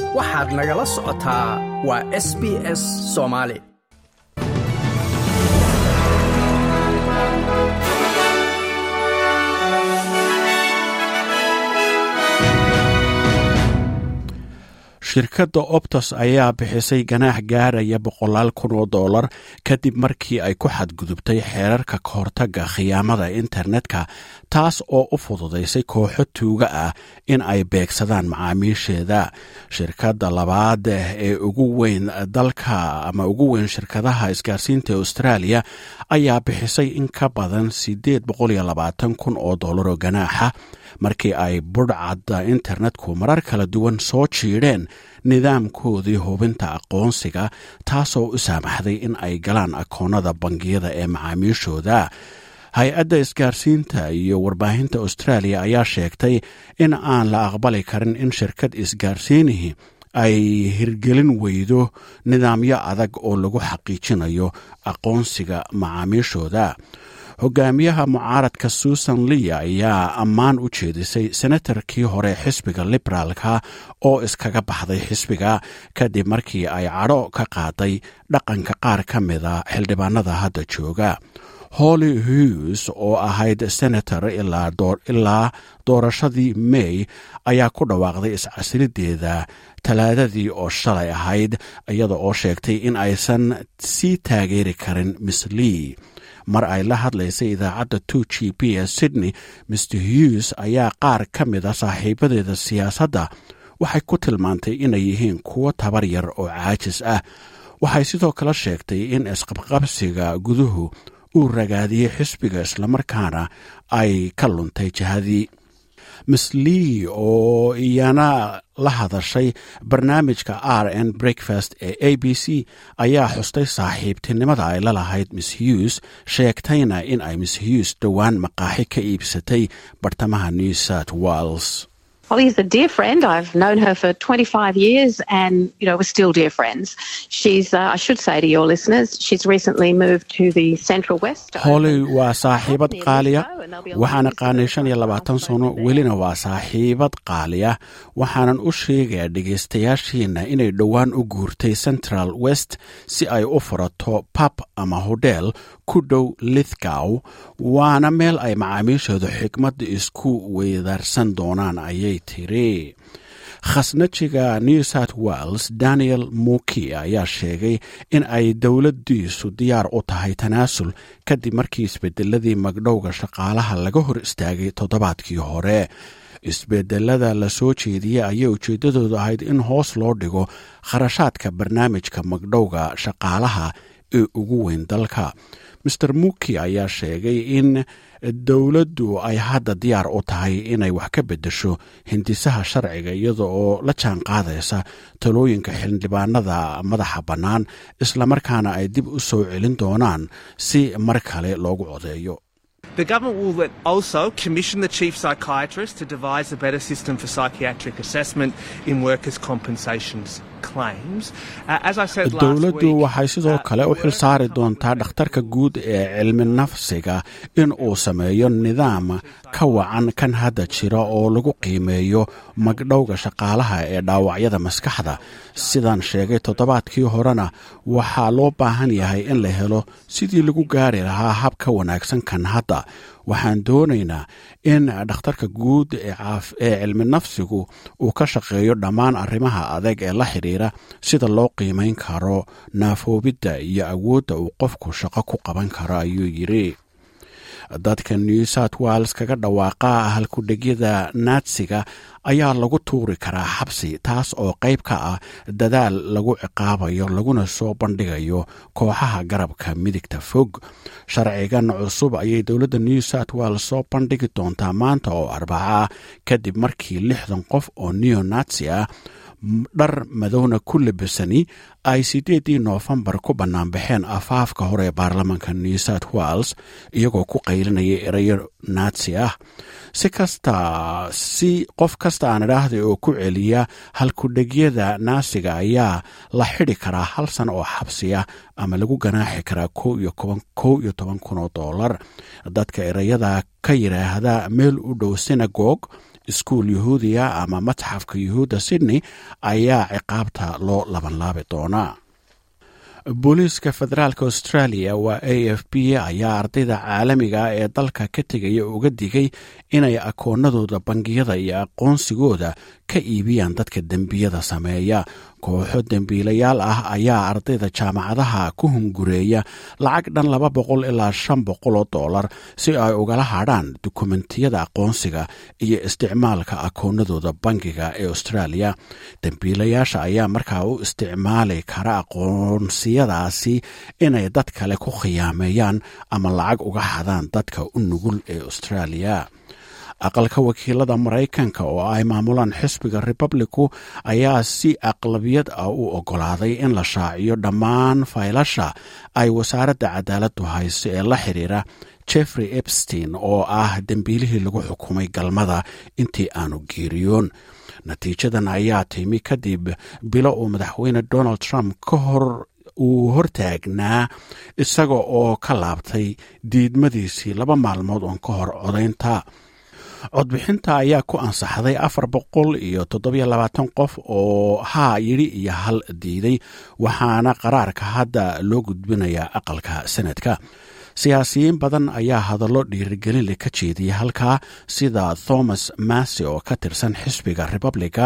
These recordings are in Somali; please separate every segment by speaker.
Speaker 1: waxaad nagala socotaa waa s b s soomaali
Speaker 2: shirkadda optos ayaa bixisay ganaax gaaraya boqolaal kun oo dollar kadib markii ay ku xadgudubtay xeerarka kahortagga khiyaamada internetka taas oo u fududaysay kooxo tuuga ah in ay beegsadaan macaamiisheeda shirkadda labaad ee ugu weyn dalka ama ugu weyn shirkadaha isgaarsiinta australia ayaa bixisay in ka badan siddeed boqoliyo labaatan kun oo dollar oo ganaaxa markii ay budhcadda internetku marar kala duwan soo jiidheen nidaamkoodii hubinta aqoonsiga taasoo u saamaxday in ay galaan akoonnada bangiyada ee macaamiishooda hay-adda isgaarsiinta iyo warbaahinta australia ayaa sheegtay in aan la aqbali karin in shirkad isgaarsiinihii ay hirgelin weydo nidaamyo adag oo lagu xaqiijinayo aqoonsiga macaamiishooda hogaamiyaha mucaaradka susan lia ayaa ammaan u jeedisay senatarkii hore xisbiga liberaalka oo iskaga baxday xisbiga kadib markii ay cadho ka qaaday dhaqanka qaar ka mida xildhibaanada hadda jooga holly hughes oo ahayd senator ilaa doorashadii may ayaa ku dhawaaqday iscasilideeda talaadadii oo shalay ahayd iyada oo sheegtay in aysan sii taageeri karin miss lee mar ay la hadlaysay idaacadda two g p ee sydney mr hughes ayaa qaar ka mida saaxiibadeeda siyaasadda waxay ku tilmaantay inay yihiin kuwo tabar yar oo caajis ah waxay sidoo kale sheegtay in isqabqabsiga guduhu uu ragaadiyey xisbiga islamarkaana ay ka luntay jihadii miss lee oo iyana la hadashay barnaamijka r n breakfast ee a b c ayaa xustay saaxiibtinimada ay la lahayd miss hughes sheegtayna in ay miss hughes dhowaan maqaaxi ka iibsatay bartamaha new south wales
Speaker 3: Holly's a dear friend. I've known her for 25 years and, you know, we're still dear friends. She's, uh, I should say to your listeners, she's recently moved to the Central West.
Speaker 2: holly waa saaxiibad qaaliya waxaan aqaanay shan iyo labaatan sano welina waa saaxiibad qaaliya waxaanan u sheegayaa dhegaystayaashiina inay dhowaan u guurtay central west si ay u furato pub ama hodheel ku dhow lithgow waana meel ay macaamiishooda xikmadda isku weydaarsan doonaan ayay tiri khasnajiga new south wales daniel muki ayaa sheegay in ay dowladdiisu diyaar u tahay tanaasul kadib markii isbedeladii magdhowga shaqaalaha laga hor istaagay toddobaadkii hore isbedelada la soo jeediyey ayay ujeeddadoodu ahayd in hoos loo dhigo kharashaadka barnaamijka magdhowga shaqaalaha ee ugu weyn dalka master muki ayaa sheegay in dowladdu ay hadda diyaar u tahay inay wax ka beddesho hindisaha sharciga iyada oo la jaan qaadaysa talooyinka xildhibaanada madaxa bannaan islamarkaana ay dib u soo celin doonaan si mar kale loogu codeeyo
Speaker 4: The government will also commission the chief psychiatrist to devise a better system for psychiatric assessment in workers' compensations claims. Uh, as I said last
Speaker 2: dowladdu
Speaker 4: week,
Speaker 2: waxay sidoo kale u xil saari doontaa dhakhtarka guud ee cilmi nafsiga in uu sameeyo nidaam ka wacan kan hadda jira oo lagu qiimeeyo magdhowga shaqaalaha ee dhaawacyada maskaxda sidaan sheegay toddobaadkii horena waxaa loo baahan yahay in la helo sidii lagu gaari lahaa hab ka wanaagsan kan hadda waxaan doonaynaa in dhakhtarka guud ee cilmi nafsigu uu ka shaqeeyo dhammaan arrimaha adeeg ee la xidhiira sida loo qiimayn karo naafoobidda iyo awoodda uu qofku shaqo ku qaban karo ayuu yidhi dadka new south wales kaga dhawaaqa halkudhegyada naadsiga ayaa lagu tuuri karaa xabsi taas oo qayb ka ah dadaal lagu ciqaabayo laguna soo bandhigayo kooxaha garabka midigta fog sharcigan cusub ayay dowladda new south wales soo bandhigi doontaa maanta oo arbaca kadib markii lixdan qof oo neo natsi ah dhar madowna ku labasani ay sideedii noofembar ku banaanbaxeen afaafka hore ee baarlamaanka new south wales iyagoo ku qaylinaya erayo naatsi ah si kasta si qof kasta aan idhaahday oo ku celiya halkudhegyada naasiga ayaa la xidi karaa hal sano oo xabsiya ama lagu ganaaxi karaa kow iyo toban kun oo dollar dadka ereyada ka yidhaahda meel u dhow sinagog iskuul yuhuudiya ama matxafka yuhuudda sydney ayaa ciqaabta loo labanlaabi doonaa booliiska federaalk australia waa a f b ayaa ardayda caalamiga ah ee dalka ka tegaya uga digay inay akoonadooda bangiyada iyo aqoonsigooda ka iibiyaan dadka dembiyada sameeya kooxo dembiilayaal ah ayaa ardayda jaamacadaha ku hungureeya lacag dhan laba boqol ilaa shan boqol oo dollar si ay ugala hadhaan dukumentiyada aqoonsiga iyo isticmaalka akoonadooda bangiga ee australia dembiilayaasha ayaa markaa u isticmaali kara aqoonsiyadaasi inay dad kale ku khiyaameeyaan ama lacag uga hadaan dadka u nugul ee australia aqalka wakiilada maraykanka oo ay maamulaan xisbiga republicu ayaa si aqlabiyad ah u ogolaaday in la shaaciyo dhammaan faylasha ay wasaaradda cadaaladdu hayso ee la xiriira jeffrey epstein oo ah dembiilihii lagu xukumay galmada intii aanu geeriyoon natiijadan ayaa timi kadib bilo uu madaxweyne donald trump ka hor uu hortaagnaa isaga oo ka laabtay diidmadiisii laba maalmood oon ka hor codaynta codbixinta ayaa ku ansaxday afar boqol iyo toddobiyo labaatan qof oo haa yidhi iyo hal diiday waxaana qaraarka hadda loo gudbinayaa aqalka sanadka siyaasiyiin badan ayaa hadallo dhiirigelinle ka jeediyay halkaa sida thomas massy oo ka tirsan xisbiga republica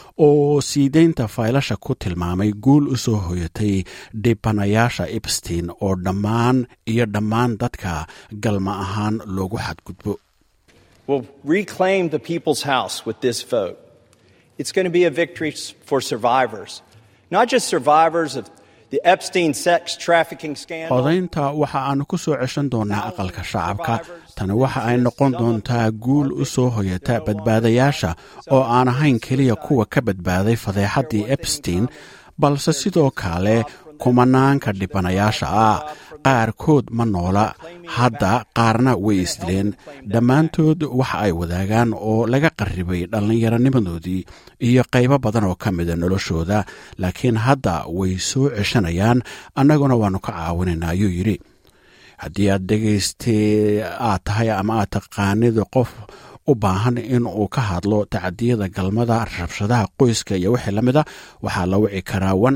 Speaker 2: oo siideynta faylasha ku tilmaamay guul u soo hoyatay dhibanayaasha epstein oo dhammaan iyo dhammaan dadka galma ahaan loogu xadgudbo
Speaker 5: will reclaim the people's house with this vote. It's going to be a victory for survivors, not just survivors of the Epstein sex trafficking scandal.
Speaker 2: codaynta waxa aanu ku soo ceshan doonaa aqalka shacabka tani waxa ay noqon doontaa guul u soo hoyata badbaadayaasha oo aan ahayn keliya kuwa ka badbaaday fadeexaddii epstein balse sidoo kale kumanaanka dhibanayaasha ah qaarkood ma noola hadda qaarna way isdileen dhammaantood waxa ay wadaagaan oo laga qarribay dhallinyaronimadoodii iyo qaybo badan oo ka mida noloshooda laakiin hadda way soo ceshanayaan annaguna waannu ka caawinaynaa ayuu yidhi haddii aad dhegaystay aad tahay ama aad taqaanid qof u baahan in uu ka hadlo tacadiyada galmada rabshadaha qoyska iyo wixii lamida waxaa la wici karaa one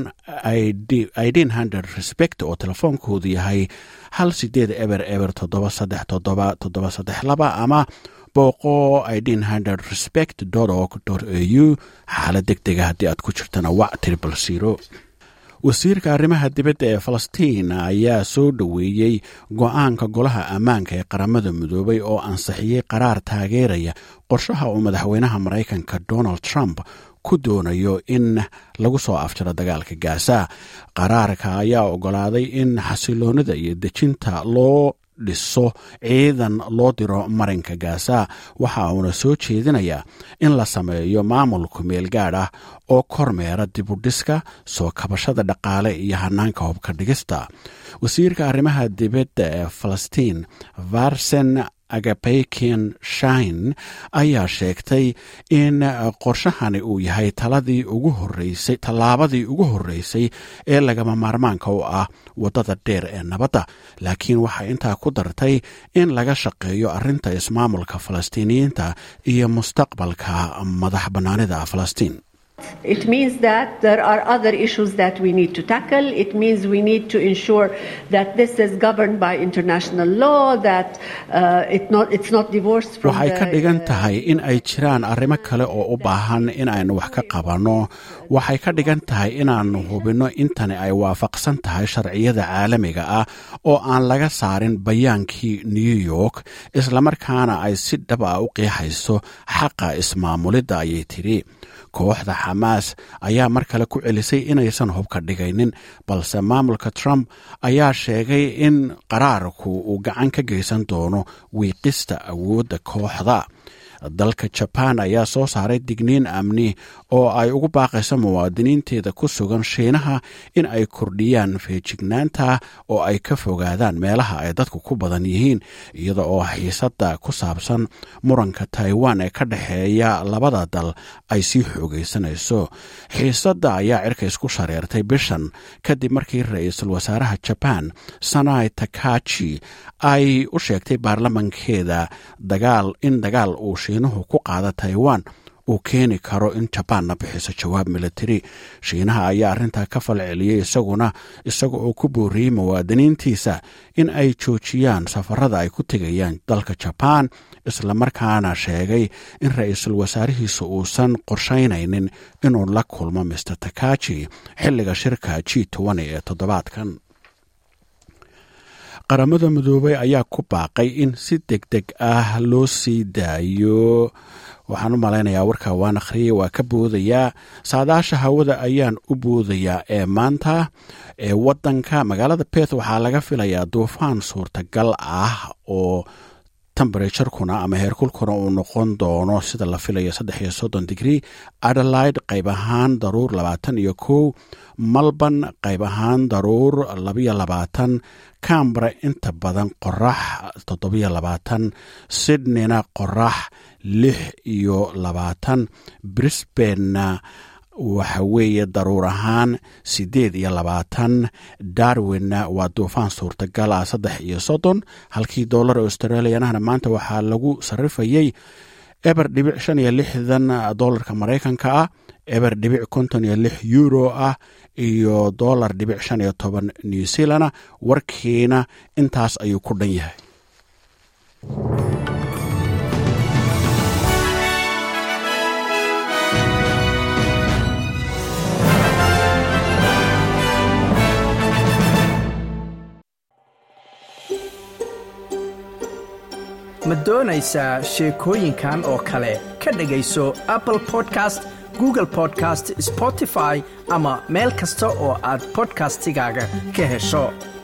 Speaker 2: idin hundred respect oo telefoonkoodu yahay hal sideed eber eber toddoba saddex toddoba toddoba saddex laba ama booqo idin hundred respect org au xaalad deg dega haddii aad ku jirtana wac tribal zero wasiirka arrimaha dibadda ee falastiin ayaa soo dhoweeyey go-aanka golaha ammaanka ee qaramada midoobay oo ansixiyey qaraar taageeraya qorshaha uu madaxweynaha maraykanka donald trump ku doonayo in lagu soo afjaro dagaalka gaasa qaraarka ayaa ogolaaday in xasiloonida iyo dejinta loo dhiso ciidan loo diro marinka gaasa waxa uuna soo jeedinayaa in la sameeyo maamulku meel gaadh ah oo kormeera dibudhiska soo kabashada dhaqaale iyo hanaanka hubka dhigista wasiirka arrimaha dibadda ee falastiin varsen agapeyken shine ayaa sheegtay in qorshahani uu yahay taladii ugu horeysay tallaabadii ugu horreysay ee lagama maarmaanka u ah waddada dheer ee nabadda laakiin waxay intaa ku dartay in laga shaqeeyo arrinta ismaamulka falastiiniyiinta iyo mustaqbalka madax bannaanida falastiin
Speaker 6: It means that there are other issues that we need to tackle. It means we need to ensure that this is governed by international law, that uh, it not, it's not divorced from
Speaker 2: waxay ka
Speaker 6: the,
Speaker 2: dhigan
Speaker 6: uh,
Speaker 2: tahay in ay jiraan arrimo kale oo u baahan in aynu wax ka qabanno waxay ka dhigan tahay inaannu hubinno intani ay waafaqsan tahay sharciyada caalamiga ah oo aan laga saarin bayaankii new york islamarkaana ay si dhab ah u qiixayso xaqa ismaamulidda ayay tidhi kooxda xamaas ayaa mar kale ku celisay inaysan hubka dhigaynin balse maamulka trump ayaa sheegay in qaraarku uu gacan ka geysan doono wiiqista awoodda kooxda dalka jabaan ayaa soo saaray digniin amni oo ay ugu baaqayso muwaadiniinteeda ku sugan shiinaha in ay kordhiyaan feejignaanta oo ay ka fogaadaan meelaha ay dadku ku badan yihiin iyada oo xiisadda ku saabsan muranka taiwan ee ka dhexeeya labada dal ay sii xoogaysanayso xiisadda ayaa cirka isku shareertay bishan kadib markii ra-iisul wasaaraha jabaan sanai takachi ay u sheegtay baarlamankeeda dagaal in dagaal uu shiinuhu ku qaada taiwan uu keeni karo in jabaanna bixiso jawaab militari shiinaha ayaa arrintaa ka falceliyey isaguna isaga oo ku booriyey muwaadiniintiisa in ay joojiyaan safarada ay ku tegayaan dalka jabaan islamarkaana sheegay in ra-iisul wasaarihiisa uusan qorshaynaynin inuu la kulmo mister takaji xilliga shirka g ee toddobaadkan qaramada midoobey ayaa ku baaqay in si deg deg ah loo sii daayo waxaan u malaynayaa warka waan akhriyey waa ka boodayaa saadaasha hawada ayaan u boodayaa ee maanta ee wadanka magaalada beth waxaa laga filayaa duufaan suurtagal ah oo temberaturekuna ama heerkulkuna uu noqon doono sida la filayo saddex iyo soddon digrie adelaide qayb ahaan daruur labaatan iyo kow malban qayb ahaan daruur labayo labaatan cambra inta badan qorax toddobiyo labaatan sydneyna qorax lix iyo labaatan brisbanena waxa weeye daruur ahaan siddeed iyo labaatan darwinna waa duufaan suurtagal ah saddex iyo soddon halkii dollar australianahna maanta waxaa lagu sarrifayey eber dhibic shan iyo lixdan dollarka maraykanka ah eber dhibic konton iyo lix euro ah iyo dollar dhibic shan iyo toban new zealana warkiina intaas ayuu ku dhan yahay
Speaker 1: ma doonaysaa sheekooyinkan oo kale ka dhegayso apple podcast google podcast spotify ama meel kasta oo aad bodkastigaaga ka hesho